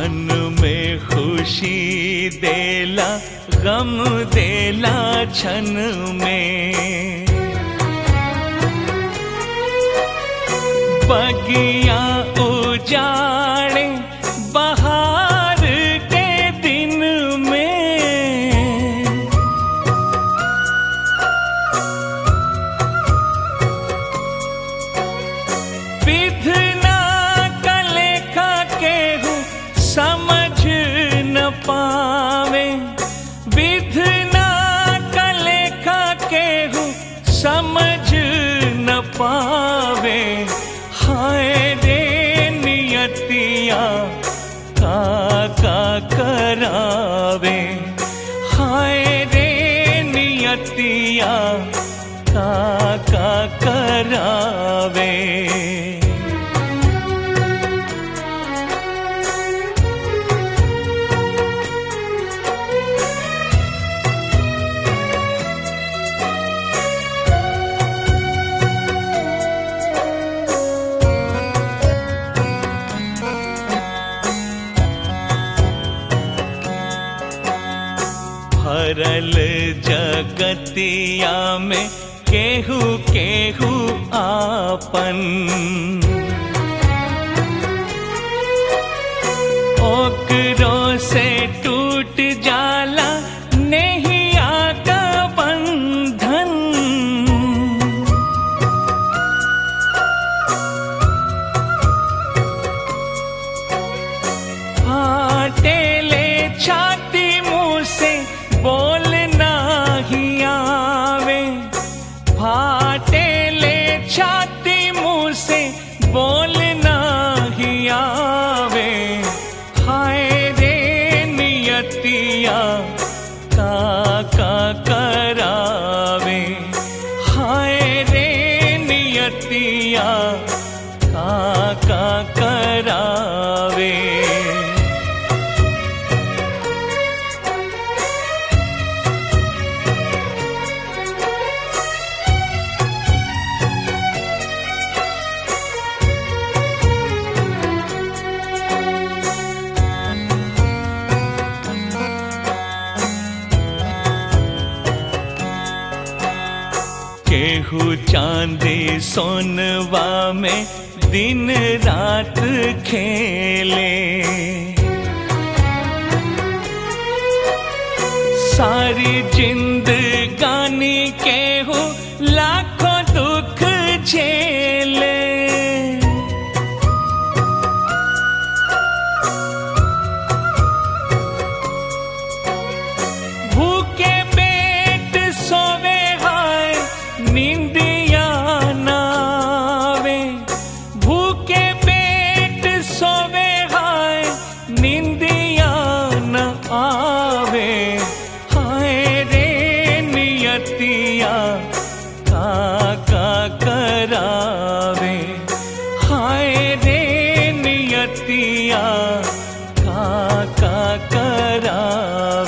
क्षण में खुशी देला गम देला क्षण में बगिया उजाड़े बहार के दिन में विधना कलेखा केहू समझ न पावे विधना कलेखा केहू समझ न पावे हाय रे नियतिया का का करावे हाय रे नियतिया का का करावे भरल जगतिया में केहू केहू आपन ओकरो से टूट जाला नहीं आका बंधन फाटेले छाती मुंह से बोलना ही आवे फाटेले छाती मुंह से बोलना ही आवे हाय रे नियतिया का का करावे हाय रे नियतिया का का करावे केहू चांदी सोनवा में दिन रात खेले सारी जिंदगानी केहू लाखों दुख झेले भूखे पेट सोवे हाय निंदिया नावे भूखे पेट सोवे हाय निंदिया न आवे हाय रे नियतिया का का करावे हाय रे नियतिया का का करावे